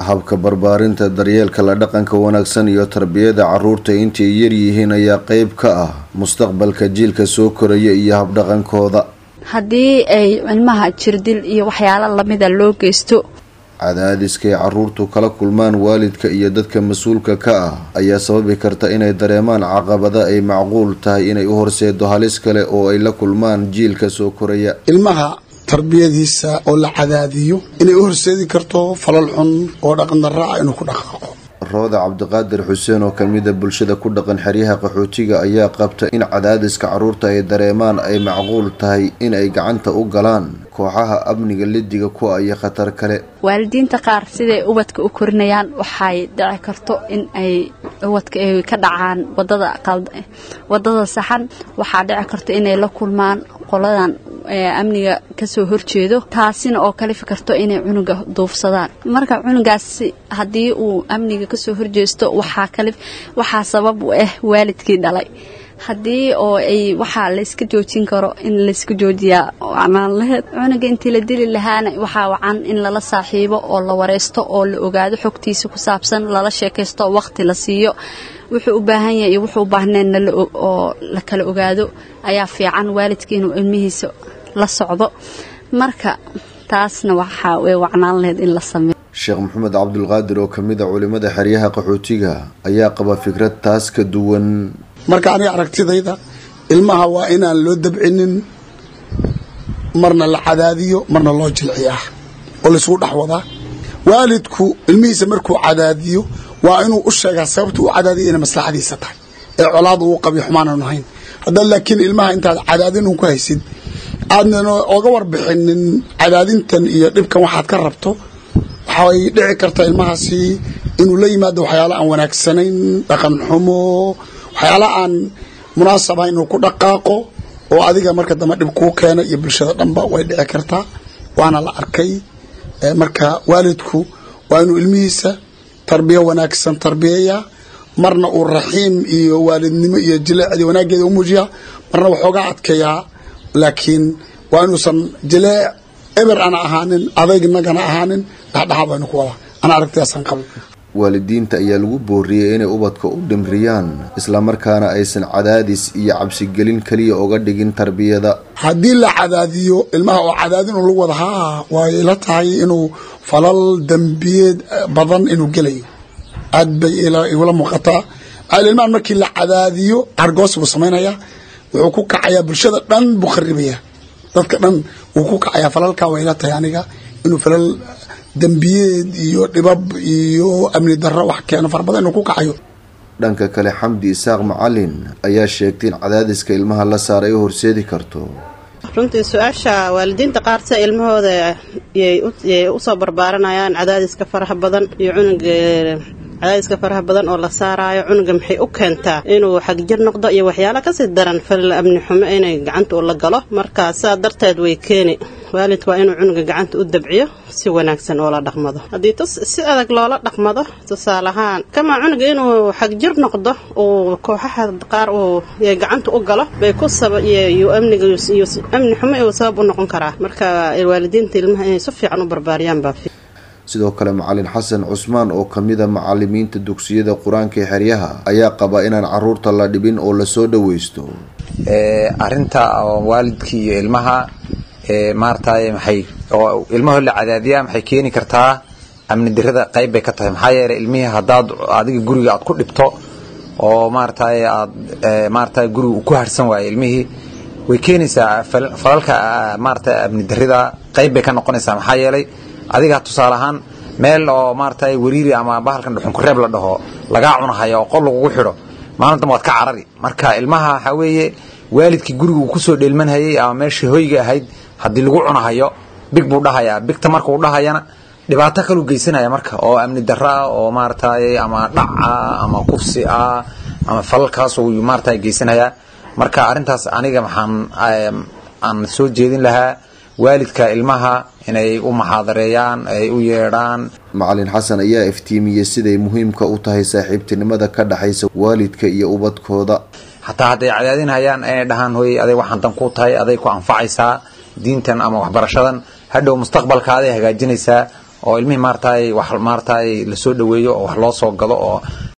habka barbaarinta daryeelka la dhaqanka wanaagsan iyo tarbiyada caruurta intay yaryihiin ayaa qeyb ka ah mustaqbalka jiilka soo koraya iyo habdhaqankooda haddii ay cilmaha jirdil iyo waxyaalo lamida loo geysto cadaadiskay caruurtu kala kulmaan waalidka iyo dadka mas-uulka ka ah ayaa sababi karta inay dareemaan caqabada ay macquul tahay inay u horseedo halis kale oo ay la kulmaan jiilka soo koraya ilmaha tarbiyadiisa oo la cadaadiyo inay u horseedi karto falal xun oo dhaqan daraaca inuu ku dhaqaaqo rooda cabdiqaadir xuseen oo kamida bulshada ku dhaqan xeryaha qaxootiga ayaa qabta in cadaadiska caruurta ay dareemaan ay macquul tahay in ay gacanta u galaan kooxaha amniga lidiga ku ah iyo khatar kale waalidiinta qaar siday ubadka u korinayaan waxay dhici karto in ay ubadka ay ka dhacaan wadada wadada saxan waxaa dhici karto inay la kulmaan qoladan amniga kasoo horjeedo taasina oo kalifi karto inay cunuga duufsadaan marka cunugaasi haddii uu amniga kasoo horjeesto waxaa kali waxaa sabab u ah waalidkii dhalay haddii oo ay waxaa layska joojin karo in layska joojiyaa wacnaan laheed cunuga intii la dili lahaana waxaa wacan in lala saaxiibo oo la wareysto oo la ogaado xogtiisa ku saabsan lala sheekaysto waqti la siiyo wuxuu u baahan yahay iyo wuxuu u baahneenna oo la kala ogaado ayaa fiican waalidka inuu ilmihiisa la socdo marka taasna waxaa way wacnaan laheyd in la sameeyo sheekh maxamed cabdulqaadir oo kamid a culimada xeryaha qaxootiga ayaa qaba fikrad taas ka duwan marka aniga aragtidayda ilmaha waa inaan loo dabcinin marna la cadaadiyo marna loo jilciyaa oo laisugu dhex wadaa waalidku ilmihiisa markuu cadaadiyo waa inuu u sheegaa sababta u cadaadiya inay maslaxadiisa tahay ee colaad uu qabiyo xumaananu ahayn haddaad laakiin ilmaha intaad cadaadin un ku haysid aadnan oga warbixinin cadaadintan iyo dhibkan waxaad ka rabto waxay dhici karta ilmahaasi inuu la yimaado waxyaala aan wanaagsanayn dhaqan xumo waxyaala aan munaasab ahayn inuu ku dhaqaaqo oo adiga marka dambe dhib kuu keena iyo bulshada dhanba way dhici kartaa waana la arkay marka waalidku waa inuu ilmihiisa tarbiya wanaagsan tarbiyeeyaa marna uu raxiim iyo waalidnimo iyo jileecdi wanaageeda u muujiyaa marna waxoogaa adkeeyaa laakiin waa inuusan jileec eber ana ahaanin adagnagana ahaanin dhexdhexaad baynu ku wadaa ana aragtidaasaan qaba waalidiinta ayaa lagu booriyey inay ubadka u dhimriyaan islamarkaana aysan cadaadis iyo cabsigelin kaliya uga dhigin tarbiyada haddii la cadaadiyo ilmaha oo cadaadin lagu wada haa way la tahay inuu falal dembiyeed badan inuu gelayo aad bay igula muuqataa maal ilmahan markii la cadaadiyo argoos buu samaynayaa wuxuu ku kacayaa bulshada dhan buu kharibaya dadka dhan wuu ku kacayaa falalkaa way la tahay aniga inuu falal dembiyeed iyo dhibab iyo amni darro wax keeno fara badan inuu ku kacayo dhanka kale xamdi isaaq macalin ayaa sheegtay in cadaadiska ilmaha la saaray u horseedi karto runtii su-aasha waalidiinta qaar sida ilmahooda yay usoo barbaaranayaan cadaadiska faraha badan iyo cunuga cadaadiska faraha badan oo la saaraayo cunuga maxay u keentaa inuu xagjir noqdo iyo waxyaalo kasii daran falal amni xumo inay gacanta ula galo marka sidaa darteed way keeni waalidka waa inuu cunuga gacanta u dabciyo si wanaagsan oo la dhaqmado haddii si adag loola dhaqmado tusaale ahaan kamaa cunuga inuu xagjir noqdo uu kooxaha qaar uu gacanta u galo bay ku amniga iyo amni xumo uu sabab u noqon karaa marka waalidiinta ilmaha inay si fiican u barbaariyaan baa sidoo kale macalin xasan cusmaan oo kamida macalimiinta dugsiyada qur-aanka ee xeryaha ayaa qaba inaan caruurta la dhibin oo lasoo dhaweysto arinta waalidkii iyo ilmaha maaragtay maxay oo ilmahoo la cadaadiyaa maxay keeni kartaa amni dirada qayb bay ka tahay maxaa yeelay ilmihii haddaad adiga guriga aad ku dhibto oo maaragtay aad maaragtay guriga ku harsan waayo ilmihii way keenaysaa falalka maaragtay amni darida qayb bay ka noqonaysaa maxaa yeelay adiga tusaale ahaan meel oo maaragtay wariiri ama bahalkan dhuxunkureeb la dhaho lagaa cunahayo oo qol lagugu xidho maalin dambe waad ka carari marka ilmaha waxaa weeye waalidkii guriga uu kusoo dheelmanhayay ama meeshii hoyga ahayd haddii lagu cunahayo big buu dhahayaa bigta marka uu dhahayana dhibaato kaluu geysanaya marka oo amni darro ah oo maaragtay ama dhac ah ama kufsi ah ama falalkaas uu maaragtay geysanayaa marka arrintaas aniga maxaan aan soo jeedin lahaa waalidka ilmaha inay u maxaadareeyaan ay u yeedhaan macalin xasan ayaa iftiimiyey siday muhiimka u tahay saaxiibtinimada ka dhaxaysa waalidka iyo ubadkooda xataa hadday cadaadinhayaan inay dhahaan hoy aday waxaan dan ku tahay aday ku anfacaysaa diintan ama waxbarashadan hadhow mustaqbalka aday hagaajinaysaa oo ilmihii maaragtay wax maaragtay lasoo dhaweeyo oo wax loo soo gado oo